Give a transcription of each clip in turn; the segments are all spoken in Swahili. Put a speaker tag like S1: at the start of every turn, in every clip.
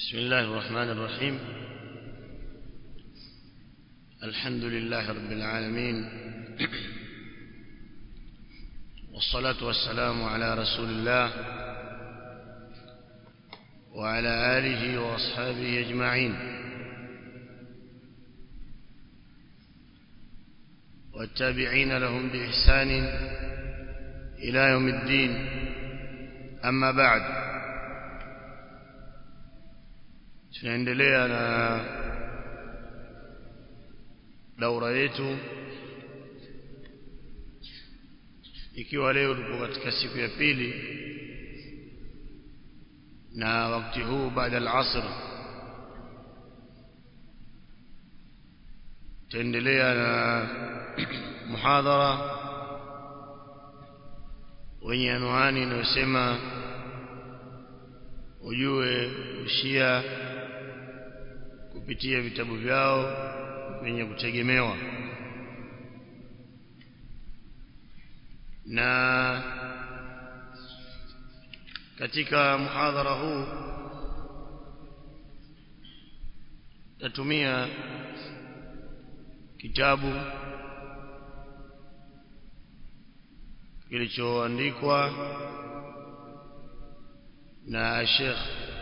S1: بسم الله الرحمن الرحيم الحمد لله رب العالمين والصلاة والسلام على رسول الله وعلى آله وأصحابه أجمعين والتابعين لهم بإحسان إلى يوم الدين أما بعد tunaendelea na daura yetu ikiwa leo tupo katika siku ya pili na wakati huu baada al-asr tuendelea na muhadhara wenye anwani inayosema ujue ushia kupitia vitabu vyao vyenye kutegemewa na katika muhadhara huu tatumia kitabu kilichoandikwa na Sheikh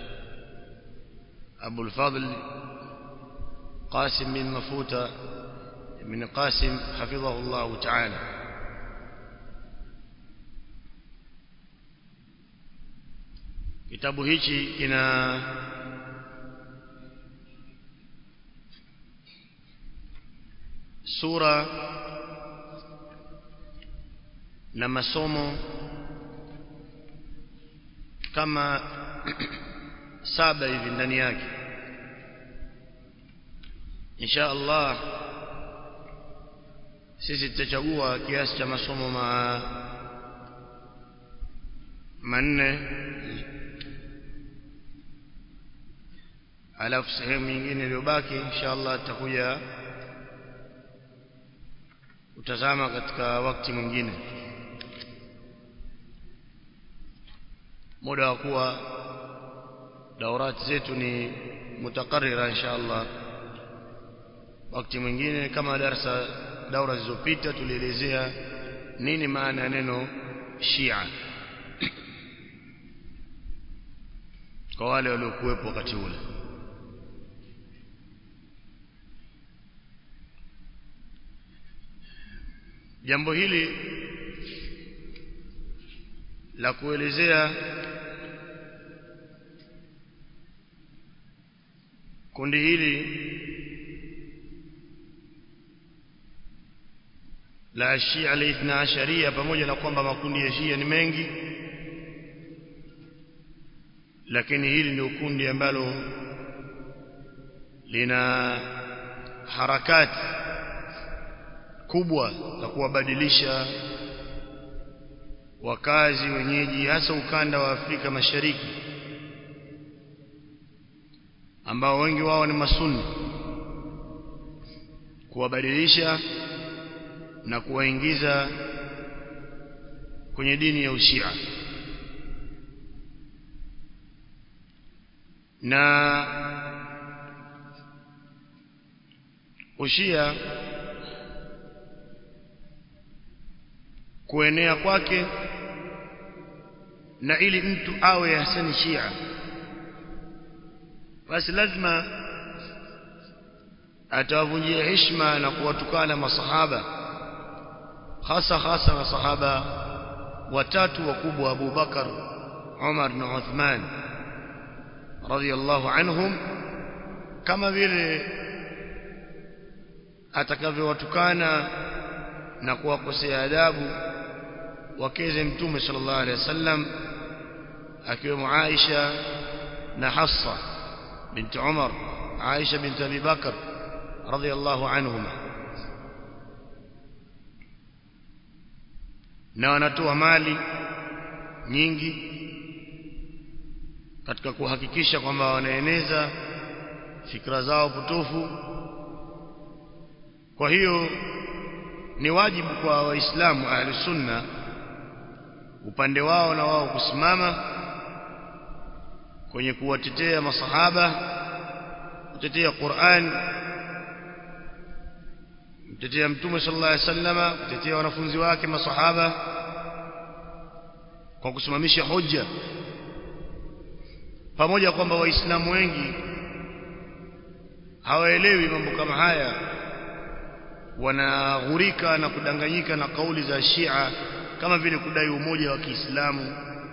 S1: Abu al-Fadl قاسم بن مفوتة من قاسم حفظه الله تعالى kitabu hichi kina sura na masomo kama saba hivi ndani yake insha Allah sisi tutachagua kiasi cha masomo ma manne alafu sehemu nyingine iliyobaki insha Allah tutakuja utazama katika wakati mwingine muda wa kuwa daurati zetu ni mutakarrira insha Allah wakati mwingine kama darasa daura zilizopita tulielezea nini maana ya neno Shia kwa wale waliokuwepo wakati ule jambo hili la kuelezea kundi hili la Shia al-Ithna Asharia pamoja na kwamba makundi ya Shia ni mengi lakini hili ndio kundi ambalo lina harakati kubwa za kuwabadilisha wakazi wenyeji hasa ukanda wa Afrika Mashariki ambao wengi wao ni masunni kuwabadilisha na kuwaingiza kwenye dini ya ushia na ushia kuenea kwake na ili mtu awe hasani shia basi lazima atawavunjia heshima na kuwatukana masahaba hasa hasa masahaba watatu wakubwa Abu Bakar Umar na Uthman radhiyallahu anhum kama vile atakavyowatukana na kuwakosea adabu wakeze mtume sallallahu alaihi wasallam akiwemo Aisha na Hafsa bint Umar Aisha bint Abi Bakar radhiyallahu anhuma na wanatoa mali nyingi katika kuhakikisha kwamba wanaeneza fikra zao potofu kwa hiyo ni wajibu kwa waislamu ahli sunna upande wao na wao kusimama kwenye kuwatetea masahaba kutetea Qur'an kutetea mtume sallallahu alaihi wasallama kutetea wanafunzi wake masahaba kwa kusimamisha hoja pamoja kwamba waislamu wengi hawaelewi mambo kama haya wanaghurika na kudanganyika na kauli za Shia kama vile kudai umoja wa Kiislamu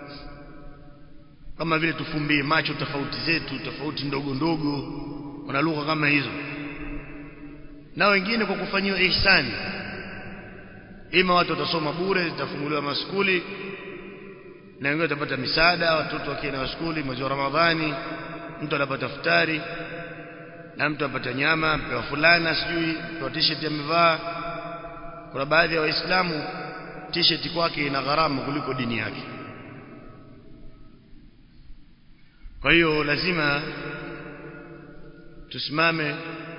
S1: kama vile tufumbie macho tofauti zetu tofauti ndogo ndogo wana lugha kama hizo na wengine kwa kufanyiwa ihsani ima watu watasoma bure zitafunguliwa maskuli na wengine watapata misaada watoto wakienda shule mwezi wa Ramadhani mtu anapata futari na mtu apata nyama mpewa fulana sijui mpewa t-shirt amevaa kuna baadhi ya waislamu t-shirt kwake ina gharama kuliko dini yake kwa hiyo lazima tusimame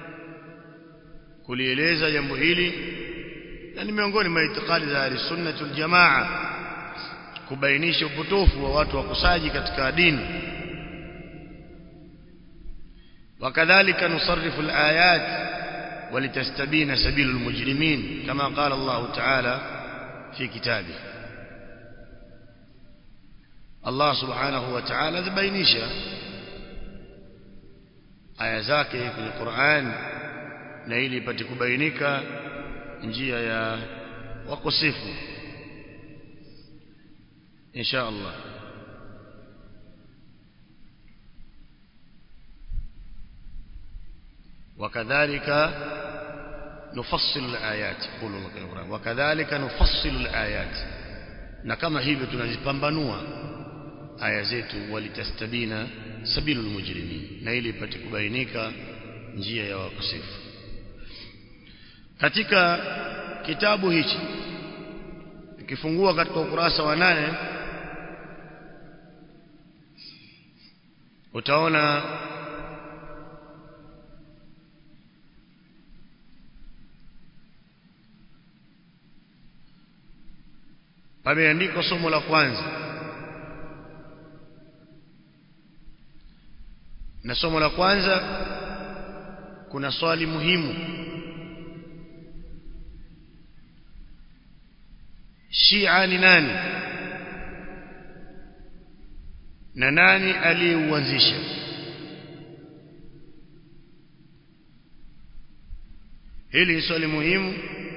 S1: kulieleza jambo hili na ni miongoni mwa itikadi za ahli wal jamaa kubainisha upotofu wa watu wakusaji katika dini وكذلك نصرف الآيات ولتستبين سبيل المجرمين كما قال الله تعالى في كتابه الله سبحانه وتعالى ذبينيشا aya zake kwenye Qur'an na ili ipate kubainika njia ya wakosefu insha Allah وكذلك نفصل الآيات يقول الله في القرآن وكذلك نفصل الآيات na kama hivyo tunazipambanua aya zetu walitastabina sabilul mujrimin na ili ipate kubainika njia ya wakosefu katika kitabu hichi ukifungua katika ukurasa wa nane utaona pameandikwa somo la kwanza na somo la kwanza kuna swali muhimu Shia ni nani na nani aliyeuanzisha hili ni swali muhimu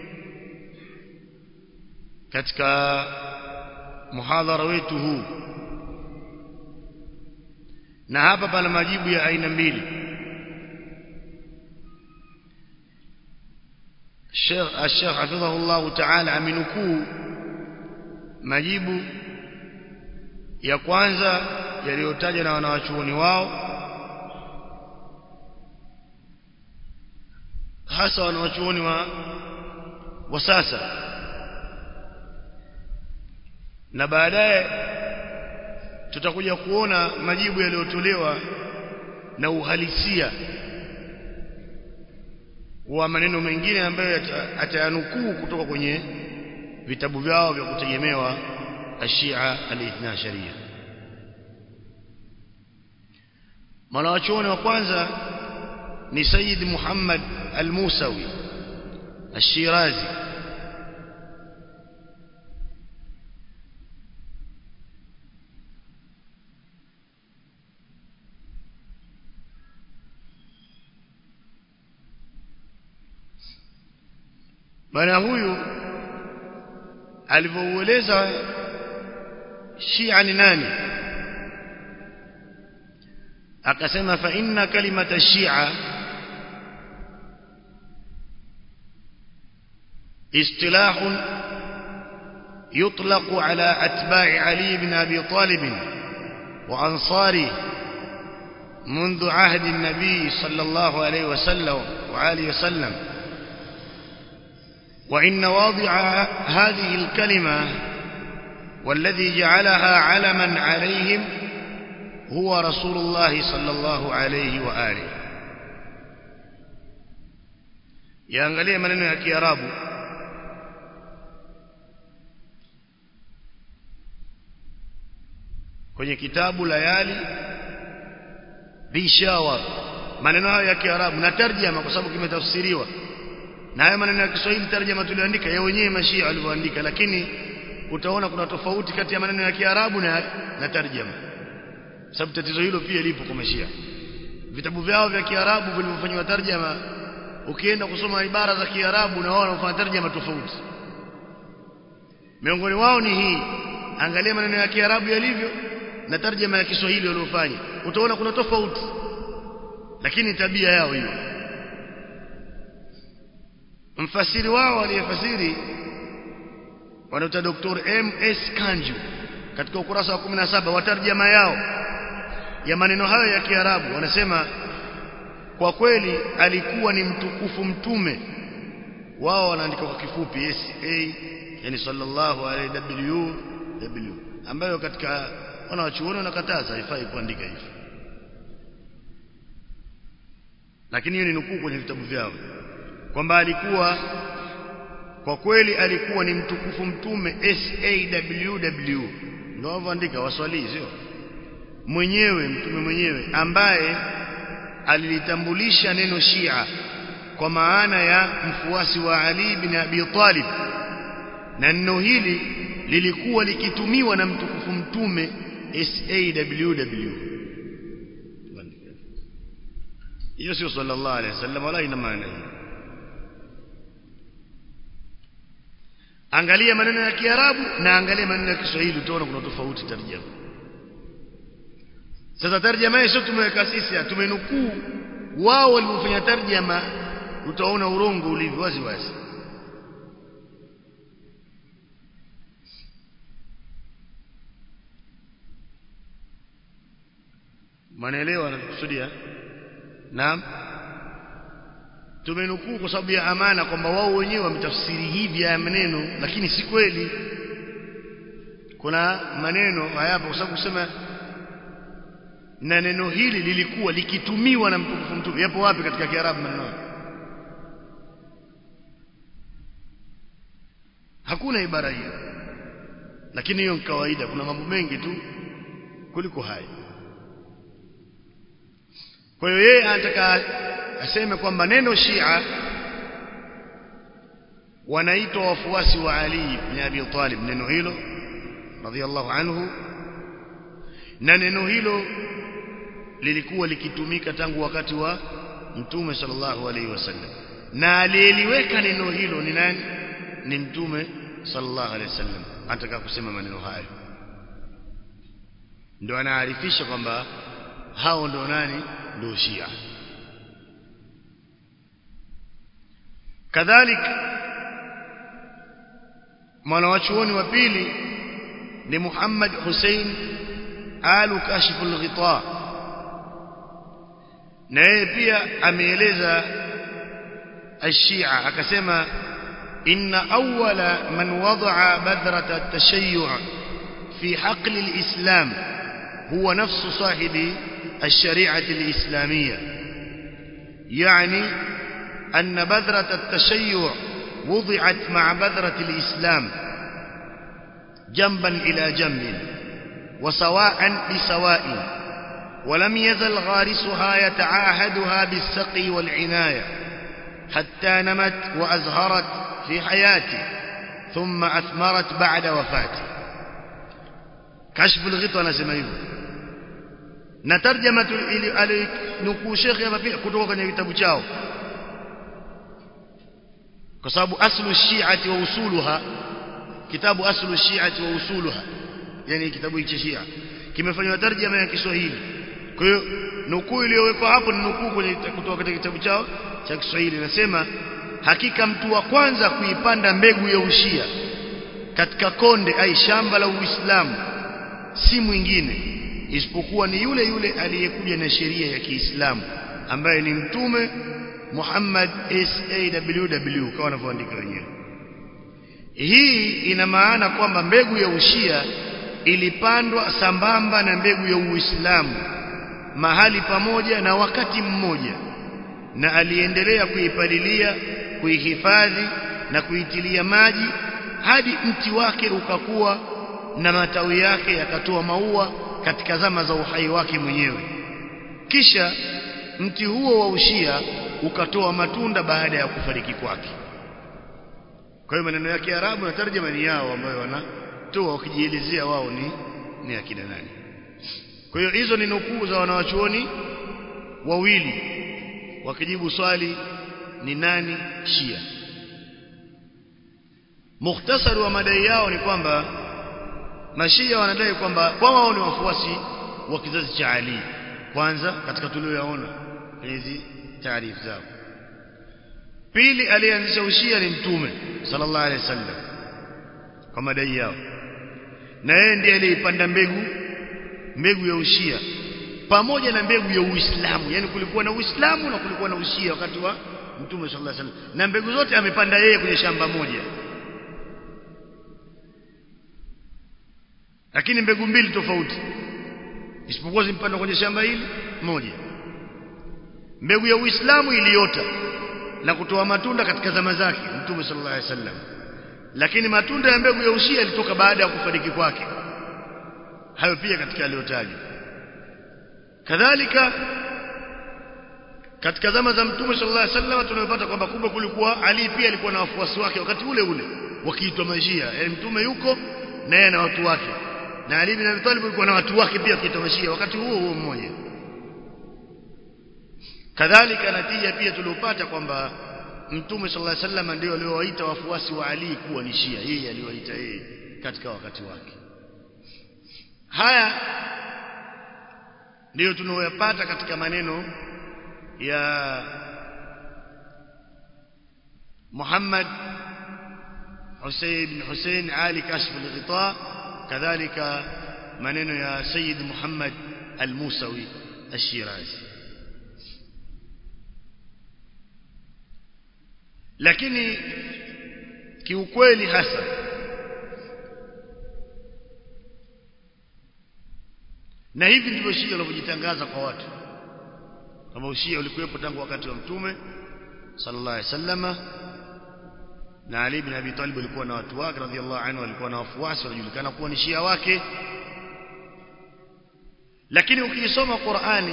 S1: katika muhadhara wetu huu na hapa pana majibu ya aina mbili Sheikh Sheikh hafidhahullah ta'ala aminukuu majibu ya kwanza yaliyotajwa na wanawachuoni wao hasa wanawachuoni wa wa sasa na baadaye tutakuja kuona majibu yaliyotolewa na uhalisia wa maneno mengine ambayo atayanukuu kutoka kwenye vitabu vyao vya kutegemewa ashia al-ithna sharia mwanawachuoni wa kwanza ni Sayyid Muhammad al-Musawi al-Shirazi bwana huyu alivyoueleza Shia ni nani akasema fa inna kalimata Shia اصطلاح يطلق على أتباع علي بن أبي طالب وأنصاره منذ عهد النبي صلى الله عليه وسلم وعليه وسلم وإن واضع هذه الكلمة والذي جعلها علما عليهم هو رسول الله صلى الله عليه وآله yaangalie maneno ya kiarabu kwenye kitabu layali bishawar maneno hayo ya Kiarabu na tarjama kwa sababu kimetafsiriwa na haya maneno ya Kiswahili tarjama tulioandika ya wenyewe mashia walivyoandika lakini utaona kuna tofauti kati ya maneno ya Kiarabu na, na tarjama sababu tatizo hilo pia lipo kwa mashia vitabu vyao vya Kiarabu vilivyofanywa tarjama ukienda kusoma ibara za Kiarabu na wao wanafanya tarjama tofauti miongoni wao ni hii angalia maneno ya Kiarabu yalivyo na tarjama ya Kiswahili waliofanya utaona kuna tofauti lakini tabia yao hiyo mfasiri wao aliyefasiri wanaita Dr. M.S. Kanju katika ukurasa wa 17 wa tarjama yao ya maneno hayo ya Kiarabu wanasema kwa kweli alikuwa ni mtukufu mtume wao wanaandika kwa kifupi SA yani sallallahu alaihi w w ambayo katika wanawachuoni wanakataza haifai kuandika hivi lakini hiyo ni nukuu kwenye vitabu vyao kwamba alikuwa kwa kweli alikuwa ni mtukufu mtume SAW ndio wanavyoandika waswali sio mwenyewe mtume mwenyewe ambaye alilitambulisha neno Shia kwa maana ya mfuasi wa Ali bin Abi Talib na neno hili lilikuwa likitumiwa na mtukufu mtume SAW hiyo sio sallallahu alaihi wasallam wala ina maana hiyo angalia maneno ya Kiarabu na angalia maneno ya Kiswahili utaona kuna tofauti tarjama sasa tarjama hii sio tumeweka sisi tumenukuu wao walipofanya tarjama utaona urongo ulivyo wazi wazi manaelewa anakusudia naam tumenukuu kwa sababu ya amana kwamba wao wenyewe wametafsiri hivi ya maneno lakini si kweli kuna maneno hayapo kwa sababu kusema na neno hili lilikuwa likitumiwa na mtukufu mtume yapo wapi katika kiarabu maneno hakuna ibara hiyo lakini hiyo ni kawaida kuna mambo mengi tu kuliko haya kwa hiyo yeye anataka aseme kwamba neno Shia wanaitwa wafuasi wa Ali ibn Abi Talib neno hilo radhiallahu anhu na neno hilo lilikuwa likitumika tangu wakati wa mtume sallallahu alaihi wasallam na aliyeliweka neno hilo ni nani ni mtume sallallahu alaihi wasallam anataka kusema maneno hayo ndio anaarifisha kwamba hao ndio nani ndio Shia kadhalika mwanawachuoni wa pili ni Muhammad Hussein alu kashfu al-ghita na yeye pia ameeleza الشيعة akasema inna awwala man wada'a badrat at-tashayyu' fi haql al-islam huwa nafsu sahibi الشريعة الإسلامية يعني أن بذرة التشيع وضعت مع بذرة الإسلام جنبا إلى جنب وسواء بسواء ولم يزل غارسها يتعاهدها بالسقي والعناية حتى نمت وأزهرت في حياته ثم أثمرت بعد وفاته كشف الغطاء نسمى hivyo na tarjama alinukuu shekhe hapa pia kutoka kwenye kitabu chao kwa sababu aslu shi'ati wa usuluha kitabu aslu shi'ati wa usuluha yani kitabu hicho Shia kimefanywa tarjama ya Kiswahili kwa hiyo nukuu iliyowekwa hapo ni nukuu kwenye kutoka katika kitabu chao cha Kiswahili nasema hakika mtu wa kwanza kuipanda mbegu ya ushia katika konde ai shamba la Uislamu si mwingine isipokuwa ni yule yule aliyekuja na sheria ya Kiislamu ambaye ni mtume Muhammad SAW kama wanavyoandika wenyewe hii ina maana kwamba mbegu ya ushia ilipandwa sambamba na mbegu ya Uislamu mahali pamoja na wakati mmoja na aliendelea kuipalilia kuihifadhi na kuitilia maji hadi mti wake ukakuwa na matawi yake yakatoa maua katika zama za uhai wake mwenyewe kisha mti huo wa ushia ukatoa matunda baada ya kufariki kwake kwa hiyo maneno ya Kiarabu na tarjama ni yao ambayo wanatoa wakijielezea wao ni ni akina nani kwa hiyo hizo ni nukuu za wanawachuoni wawili wakijibu swali ni nani Shia mukhtasari wa madai yao ni kwamba mashia wanadai kwamba wao ni wafuasi wa kizazi cha Ali kwanza katika tulioyaona hizi taarifa zao pili alianzisha ushia ni mtume sallallahu alaihi wasallam kwa madai yao na yeye ndiye aliipanda mbegu mbegu ya ushia pamoja na mbegu ya Uislamu yani kulikuwa na Uislamu na kulikuwa na ushia wakati wa mtume sallallahu alaihi wasallam na mbegu zote amepanda yeye kwenye shamba moja lakini mbegu mbili tofauti isipokuwa zimpanda kwenye shamba hili moja mbegu ya Uislamu iliota na kutoa matunda katika zama zake mtume sallallahu alaihi wasallam lakini matunda ya mbegu ya ushia yalitoka baada ya kufariki kwake hayo pia katika aliyotajwa kadhalika katika zama za mtume sallallahu alaihi wasallam tunapata kwamba kumbe kulikuwa Ali pia alikuwa na wafuasi wake wakati ule ule wakiitwa mashia yani mtume yuko na yeye na watu wake na Ali bin Abi Talib alikuwa na watu wake pia wakiitwa mashia wakati huo huo mmoja kadhalika natija pia tuliopata kwamba mtume sallallahu alaihi wasallam ndio aliowaita wafuasi wa Ali kuwa ni Shia yeye aliwaita yeye katika wakati wake haya ndiyo tunayoyapata katika maneno ya Muhammad Hussein bin Hussein Ali Kashf al-Ghita kadhalika maneno ya Sayyid Muhammad al-Musawi al-Shirazi lakini kiukweli hasa na hivi ndivyo Shia wanavyojitangaza kwa watu kama ushia ulikuwepo tangu wakati wa mtume sallallahu alaihi wasallama na Ali bin Abi Talib alikuwa na watu wake radhiallahu anhu walikuwa na wafuasi wanajulikana kuwa ni Shia wake lakini ukisoma Qur'ani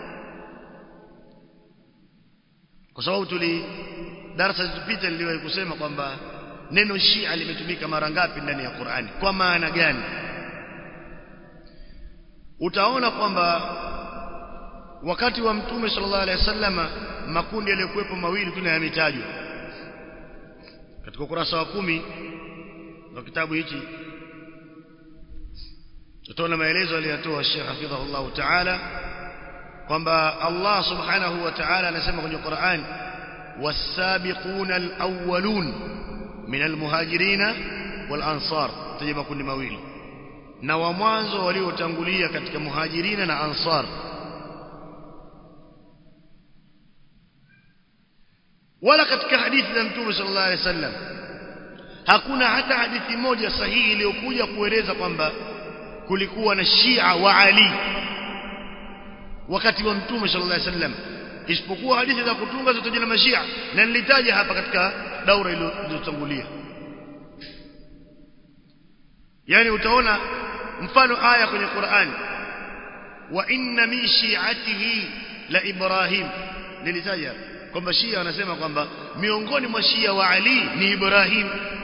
S1: kwa sababu tuli darasa zilizopita niliwahi kusema kwamba neno Shia limetumika mara ngapi ndani ya Qur'ani kwa maana gani utaona kwamba wakati wa mtume sallallahu alaihi wasallama makundi yaliyokuwepo mawili tu yametajwa katika ukurasa wa kumi wa kitabu hichi tutaona maelezo aliyotoa Sheikh Hafidhahullah Ta'ala kwamba Allah subhanahu wa ta'ala anasema kwenye Qur'an was-sabiquna al-awwalun min al-muhajirina wal-ansar taja makundi mawili na wa mwanzo waliotangulia katika muhajirina na ansar wala katika hadithi za mtume sallallahu alaihi wasallam hakuna hata hadithi moja sahihi iliyokuja kueleza kwamba kulikuwa na Shia wa Ali wakati wa mtume sallallahu alaihi wasallam isipokuwa hadithi za kutunga zitaja na mashia na nilitaja hapa katika daura iliyotangulia yani utaona mfano aya kwenye Qur'an wa inna min shi'atihi la Ibrahim nilitaja kwamba Shia wanasema kwamba miongoni mwa Shia wa Ali ni Ibrahim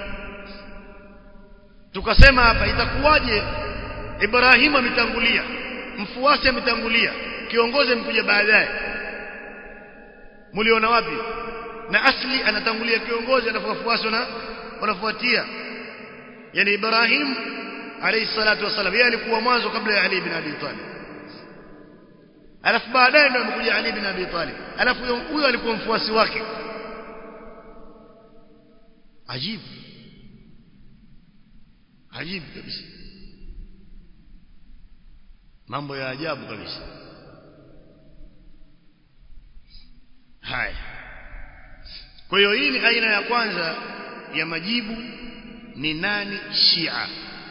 S1: tukasema hapa itakuwaje Ibrahim ametangulia mfuasi ametangulia kiongozi amekuja baadaye mliona wapi na asli anatangulia kiongozi alafu wafuasi na wanafuatia yani Ibrahim alayhi salatu wasallam yeye alikuwa mwanzo kabla ya Ali bin Abi Talib alafu baadaye ndio amekuja Ali bin Abi Talib alafu huyo alikuwa mfuasi wake ajibu ajibu kabisa mambo ya ajabu kabisa haya kwa hiyo hii ni aina ya kwanza ya majibu ni nani Shia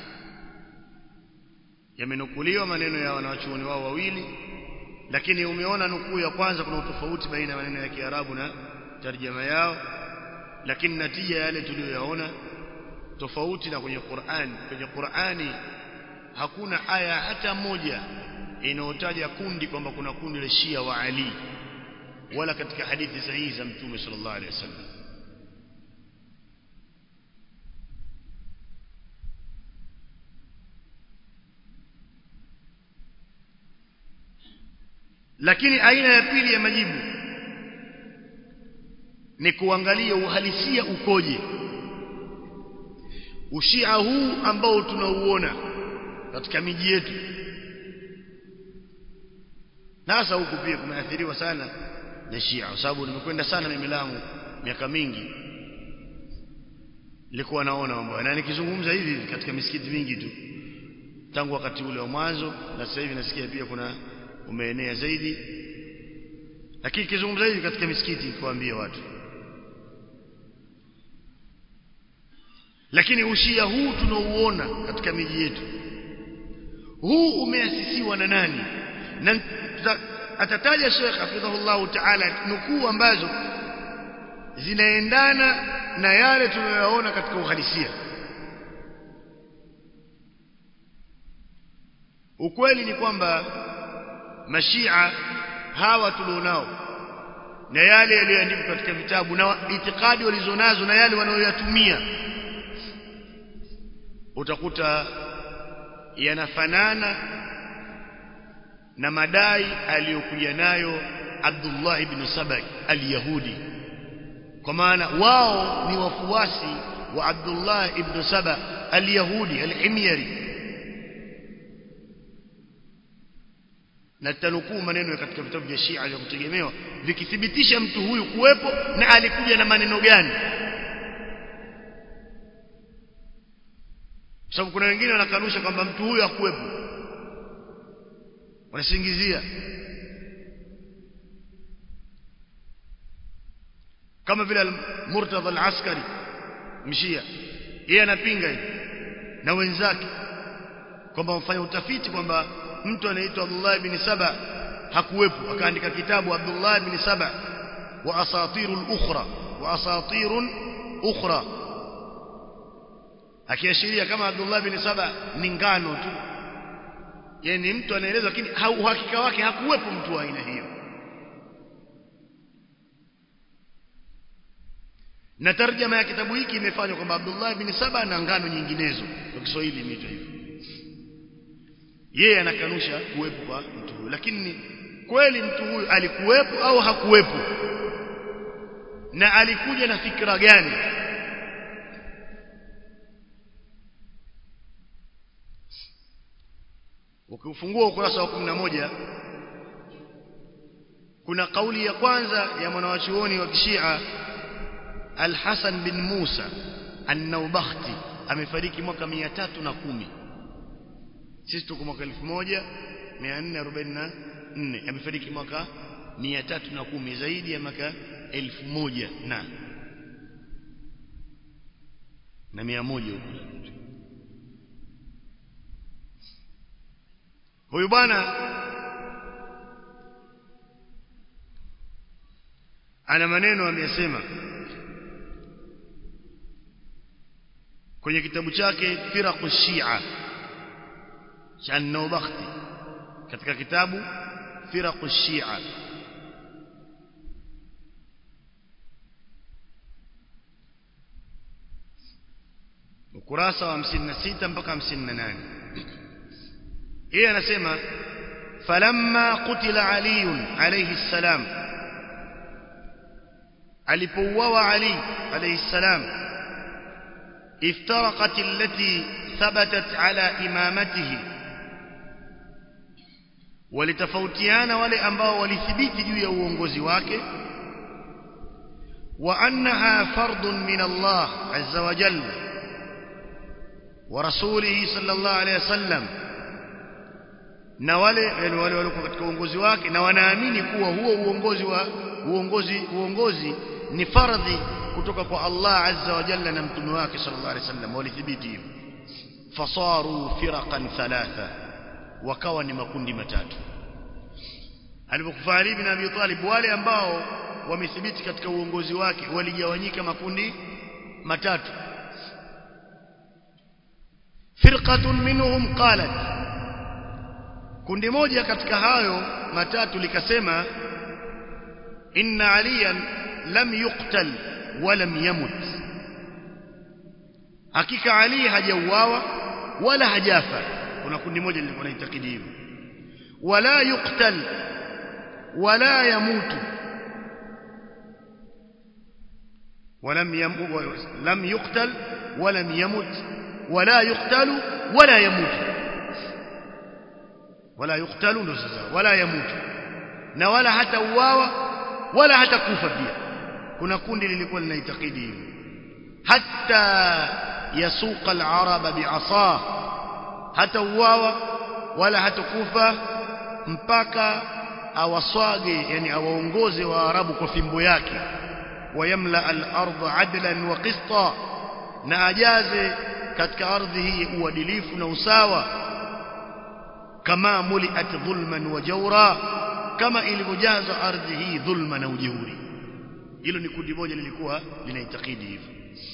S1: yamenukuliwa maneno ya wanawachuoni wao wawili lakini umeona nukuu ya kwanza kuna utofauti baina ya maneno ya Kiarabu na tarjama yao lakini natija yale tuliyoyaona tofauti na kwenye Qur'an kwenye Qur'ani hakuna aya hata moja inayotaja kundi kwamba kuna kundi la Shia wa Ali wala katika hadithi sahihi za Mtume sallallahu alaihi wasallam lakini aina ya pili ya majibu ni kuangalia uhalisia ukoje ushia huu ambao tunauona katika miji yetu nasa huku pia kumeathiriwa sana na Shia kwa sababu nimekwenda sana mimi Lamu miaka mingi nilikuwa naona mambo na nikizungumza hivi katika misikiti mingi tu tangu wakati ule wa mwanzo na sasa hivi nasikia pia kuna umeenea zaidi lakini kizungumza hivi katika misikiti kuambia watu lakini ushia huu tunaouona katika miji yetu huu umeasisiwa na nani na atataja Sheikh hafidhahullah ta'ala nukuu ambazo zinaendana na yale tunayoyaona katika uhalisia ukweli ni kwamba mashia hawa tulionao na yale yaliyoandikwa katika vitabu na itikadi walizonazo na yale wanayoyatumia utakuta yanafanana na madai aliyokuja nayo Abdullah ibn Sabai al-Yahudi kwa maana wao ni wafuasi wa Abdullah ibn Saba al-Yahudi al-Himyari na tanukuu maneno katika vitabu vya Shia vya kutegemewa vikithibitisha mtu huyu kuwepo na alikuja na maneno gani sababu kuna wengine wanakanusha kwamba mtu huyu hakuwepo wanasingizia kama vile Murtadha al-Askari mshia yeye anapinga hivi na wenzake kwamba wafanya utafiti kwamba mtu anaitwa Abdullah ibn Saba hakuwepo akaandika kitabu Abdullah ibn Saba wa asatirul ukhra wa asatirun ukhra akiashiria kama Abdullah ibn Saba ni ngano tu yeye ni mtu anaeleza lakini uhakika wake hakuwepo mtu wa aina hiyo na tarjama ya kitabu hiki imefanywa kwamba Abdullah ibn Saba na ngano nyinginezo kwa Kiswahili imeitwa hivyo yeye anakanusha kuwepo kwa mtu huyu lakini kweli mtu huyu alikuwepo au hakuwepo na alikuja na fikra gani ukifungua ukurasa wa 11 kuna kauli ya kwanza ya mwanawachuoni wa kishia Al-Hasan bin Musa An-Naubakhti amefariki mwaka 310 sisi tuko mwaka 1444 amefariki mwaka 310 zaidi ya mwaka 1000 na na 100 huko huyu bwana ana maneno ameyasema kwenye kitabu chake firaqu shia cha Naubakhti katika kitabu firaqu shia ukurasa wa 56 mpaka 58 yeye anasema falamma qutila ali alayhi salam alipouawa ali alayhi salam iftaraqat allati thabatat ala imamatihi walitofautiana wale ambao walithibiti juu ya uongozi wake wa annaha fardun min Allah azza wa jalla wa rasulihi sallallahu alayhi wasallam na wale wale waliokuwa katika uongozi wake na wanaamini kuwa huo uongozi wa uongozi uongozi ni fardhi kutoka kwa Allah azza wa jalla na mtume wake sallallahu alaihi wasallam walithibiti hivyo fasaru firaqan thalatha wakawa ni makundi matatu alipokufa Ali bin Abi Talib wale ambao wamethibiti katika uongozi wake waligawanyika makundi matatu firqatun minhum qalat kundi moja katika hayo matatu likasema inna aliyan lam yuqtal wa lam yamut hakika ali hajauawa wala hajafa kuna kundi moja lilikuwa naitakidi hivyo wala yuqtal wala yamutu ولم يمت لم يقتل ولم يمت ولا يقتل ولا يموت ولا يقتل ولا يموت na wala hata uwawa wala hata kufa pia kuna kundi lilikuwa linaitakidi hivyo hatta yasuqa al-araba bi'asa hata uwawa wala hata kufa mpaka awaswage yani awaongoze wa arabu kwa fimbo yake ويملا الارض عدلا وقسطا na ajaze katika ardhi hii uadilifu na usawa kama muliat dhulman wa jawra kama ilivyojazwa ardhi hii dhulma na ujeuri hilo ni kundi moja lilikuwa linaitakidi hivyo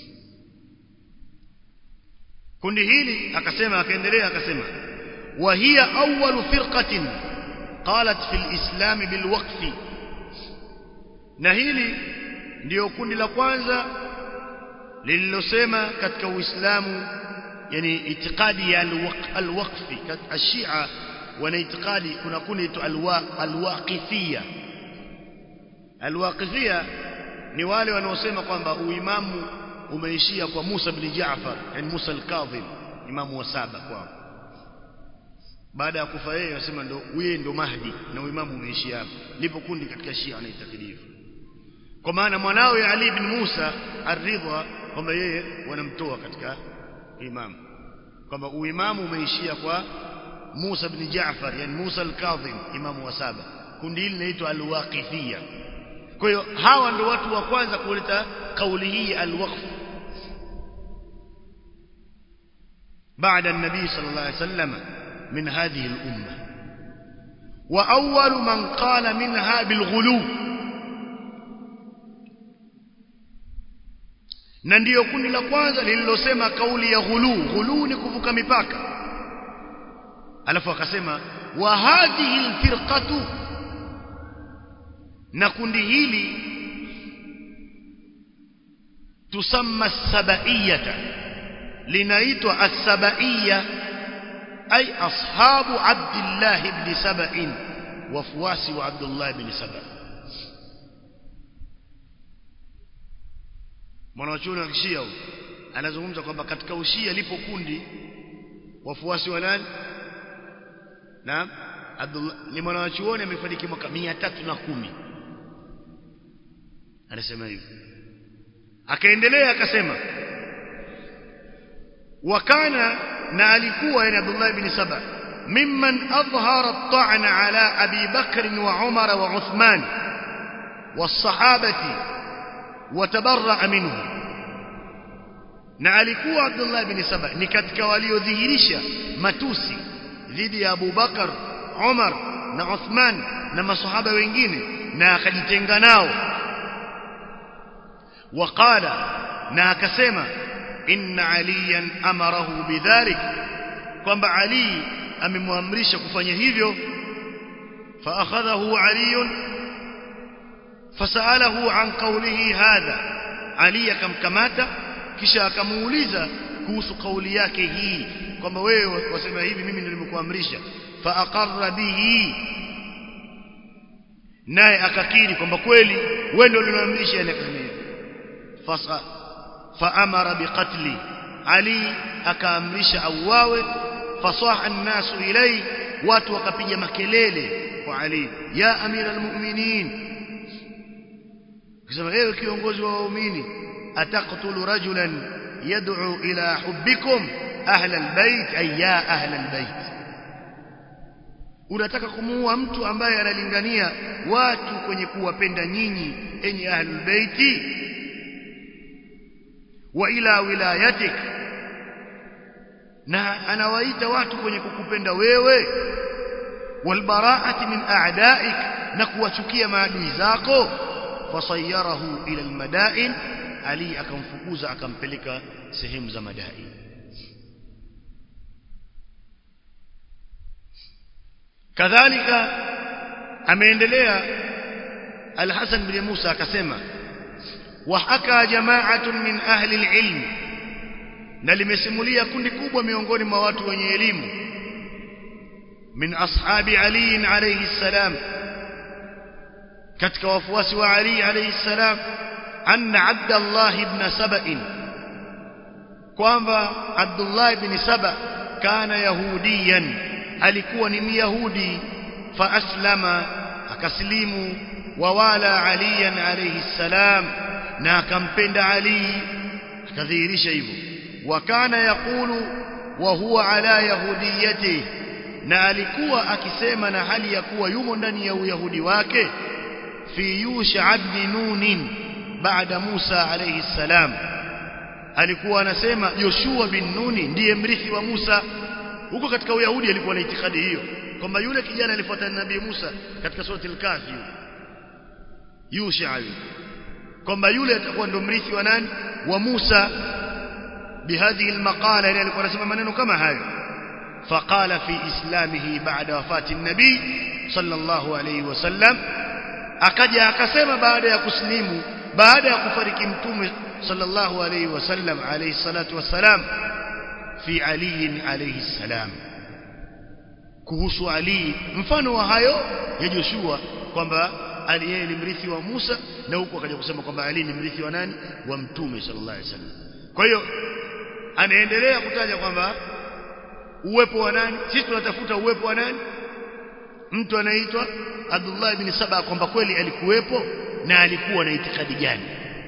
S1: kundi hili akasema akaendelea akasema wa hiya awwalu firqatin qalat fil islam bil waqfi na hili ndio kundi la kwanza lililosema katika Uislamu yani itikadi ya al-waqfi katika Shia wana itikadi kuna kundi tu al-waqifia al-waqifia ni wale wanaosema kwamba uimamu umeishia kwa Musa bin Jaafar yani Musa al-Kadhim imamu wa saba kwao baada ya kufa yeye wasema ndo yeye ndo Mahdi na uimamu umeishia hapo lipo kundi katika Shia wanaitakidi hivyo kwa maana mwanawe Ali ibn Musa ar-Ridha kwamba yeye wanamtoa katika imam kwamba uimamu umeishia kwa Musa ibn Jaafar yani Musa al-Kadhim imamu wa saba kundi hili linaitwa al-Waqifiyya kwa hiyo hawa ndio watu wa kwanza kuleta kauli hii al-waqf بعد النبي صلى الله عليه وسلم من هذه الأمة وأول من قال منها بالغلو na ndiyo kundi la kwanza lililosema kauli ya ghulu ghulu ni kuvuka mipaka alafu akasema wa hadhihi alfirqatu na kundi hili tusamma sabaiyata linaitwa as-sabaiya ay ashabu abdullah ibn sab'in wafuasi wa abdullah ibn sab'in mwanachuoni wa kishia huyu anazungumza kwamba katika ushia lipo kundi wafuasi wa nani naam Abdullah ni mwanachuoni amefariki mwaka 310 anasema hivyo akaendelea akasema wakana na alikuwa yani Abdullah ibn Saba mimman adhhara at-ta'na ala Abi Bakr wa Umar wa Uthman was-sahabati watabarra minhu na alikuwa Abdullah bin Saba ni katika waliodhihirisha matusi dhidi ya Abu Bakar Umar na Uthman na masahaba wengine na akajitenga nao waqala na akasema inna aliyan amarahu bidhalik kwamba Ali amemwamrisha kufanya hivyo fa akhadhahu aliyun fasalahu an qawlihi hadha ali akamkamata kisha akamuuliza kuhusu kauli yake hii kwamba wewe wasema hivi mimi ndio nimekuamrisha fa aqarra bihi naye akakiri kwamba kweli wewe ndio uliniamrisha yani akasema fasa fa amara biqatli ali akaamrisha auawe fasaha an-nasu ilay watu wakapiga makelele kwa ali ya amira almu'minin kusema ewe kiongozi wa waumini ataqtulu rajulan yad'u ila hubbikum ahla albayt ay ya ahla albayt unataka kumuua mtu ambaye analingania watu kwenye kuwapenda nyinyi enyi ahlul baiti wa ila wilayatik na anawaita watu kwenye kukupenda wewe walbaraati min a'daik na kuwachukia maadui zako fasayarahu ila almadain ali akamfukuza akampeleka sehemu za madain kadhalika ameendelea al-Hasan bin Musa akasema وحكى جماعة من أهل العلم na limesimulia kundi kubwa miongoni mwa watu wenye elimu min ashabi Ali alayhi salam katika wafuasi wa Ali alayhi salam anna Abdullah ibn Saba kwamba Abdullah ibn Saba kana yahudiyan alikuwa ni myahudi fa aslama akaslimu wa wala Ali alayhi salam na akampenda Ali akadhihirisha hivyo wakana yakulu wa huwa ala yahudiyati na alikuwa akisema na hali ya kuwa yumo ndani ya uyahudi wake fi yusha ibn nun baada Musa alayhi salam alikuwa anasema Joshua bin Nuni ndiye mrithi wa Musa huko katika uyahudi alikuwa na itikadi hiyo kwamba yule kijana alifuatana na nabii Musa katika surati al-Kahfi yusha kwamba yule atakuwa ndo mrithi wa nani wa Musa بهذه المقالة يعني alikuwa anasema maneno kama hayo فقال في اسلامه بعد وفاة النبي صلى الله عليه وسلم akaja akasema baada ya kuslimu baada ya kufariki mtume sallallahu alayhi wasallam alayhi salatu wassalam fi ali alayhi salam kuhusu ali mfano wa hayo ya Joshua kwamba ali yeye ni mrithi wa Musa na huko akaja kusema kwamba ali ni mrithi wa nani wa mtume sallallahu alayhi wasallam kwa hiyo anaendelea kutaja kwamba uwepo wa nani sisi tunatafuta uwepo wa nani mtu anaitwa Abdullah ibn Saba kwamba kweli alikuwepo na alikuwa na itikadi gani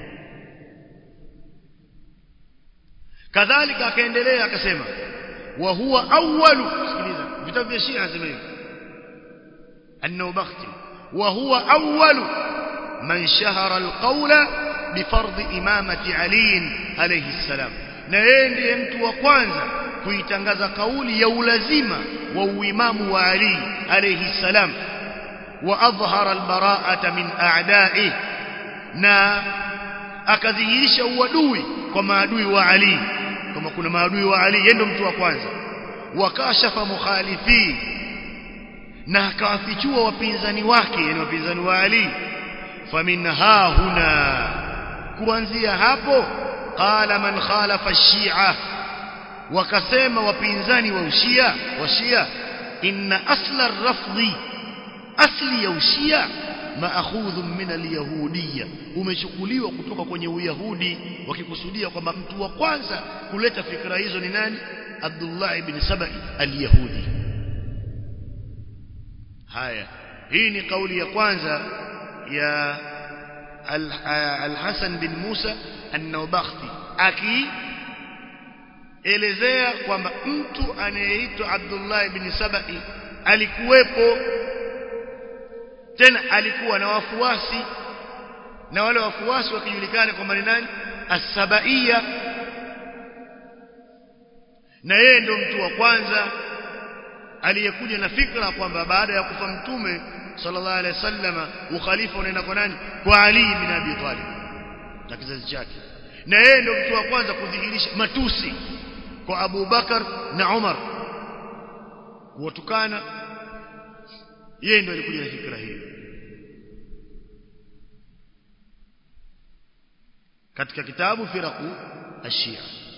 S1: kadhalika akaendelea akasema wa huwa awwalu sikiliza vitabu vya Shia nasema hivi an-Nawabakhti wa huwa awwalu man shahara al-qawla bifardhi imamati Ali alayhi salam na yeye ndiye mtu wa kwanza kuitangaza kauli ya ulazima wa uimamu wa Ali alayhi salam wa adhhara albara'ata min a'da'i na akadhihirisha uadui kwa maadui wa Ali kama kuna maadui wa Ali yeye ndo mtu wa kwanza wakashafa mukhalifi na akawafichua wapinzani wake yani wapinzani wa Ali faminha huna kuanzia hapo qala man khalafa ash-shi'a wakasema wapinzani wa ushia wa shia inna asla ar-rafdhi asli ya ushia maakhudhu min al-yahudiyya umechukuliwa kutoka kwenye uyahudi wakikusudia kwamba mtu wa kwanza kuleta fikra hizo ni nani Abdullah ibn Sabai al-Yahudi haya hii ni kauli ya kwanza ya al-Hasan bin Musa an-Nawabakhti akielezea kwamba mtu anayeitwa Abdullah ibn Sabai alikuwepo tena alikuwa na wafuasi na wale wafuasi wakijulikana kwamba ni nani as-Sabaiya na yeye ndo mtu wa kwanza aliyekuja na fikra kwamba baada ya kufa mtume sallallahu alaihi wasallam ukhalifa unaenda kwa nani kwa Ali bin Abi Talib na kizazi chake na yeye ndo mtu wa kwanza kudhihirisha matusi kwa Abu Bakar na Umar kuwatukana yeye ndo alikuja na fikra hiyo katika kitabu firaku ashia